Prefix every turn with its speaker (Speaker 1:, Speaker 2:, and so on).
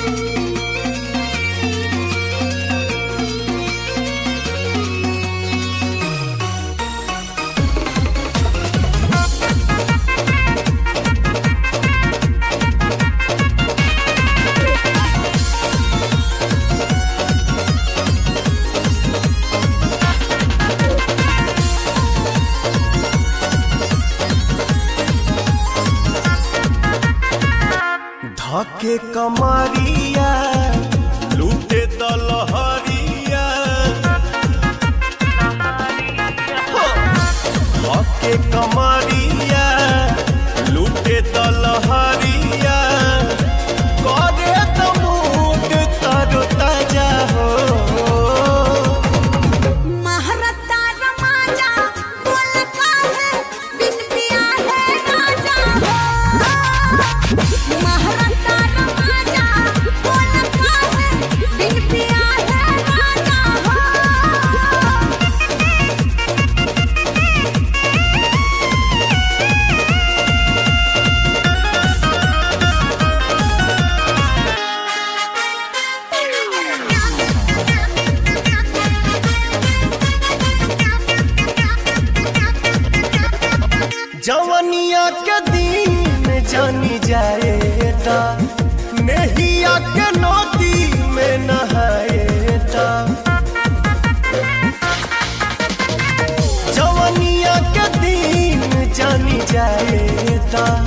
Speaker 1: धके कमरिया लूटे दलहरिया धके कमरिया लूटे दलहरिया करे त मूड तरो ताजा हो
Speaker 2: महरता रमाजा बोल काहे बिन पिया है राजा हो महरता रमाजा बोल काहे बिन पिया है राजा हो
Speaker 1: जवनिया के दिन जानी जाएता नहिया के नदी में नहाएता जवनिया के दिन जानी जाएता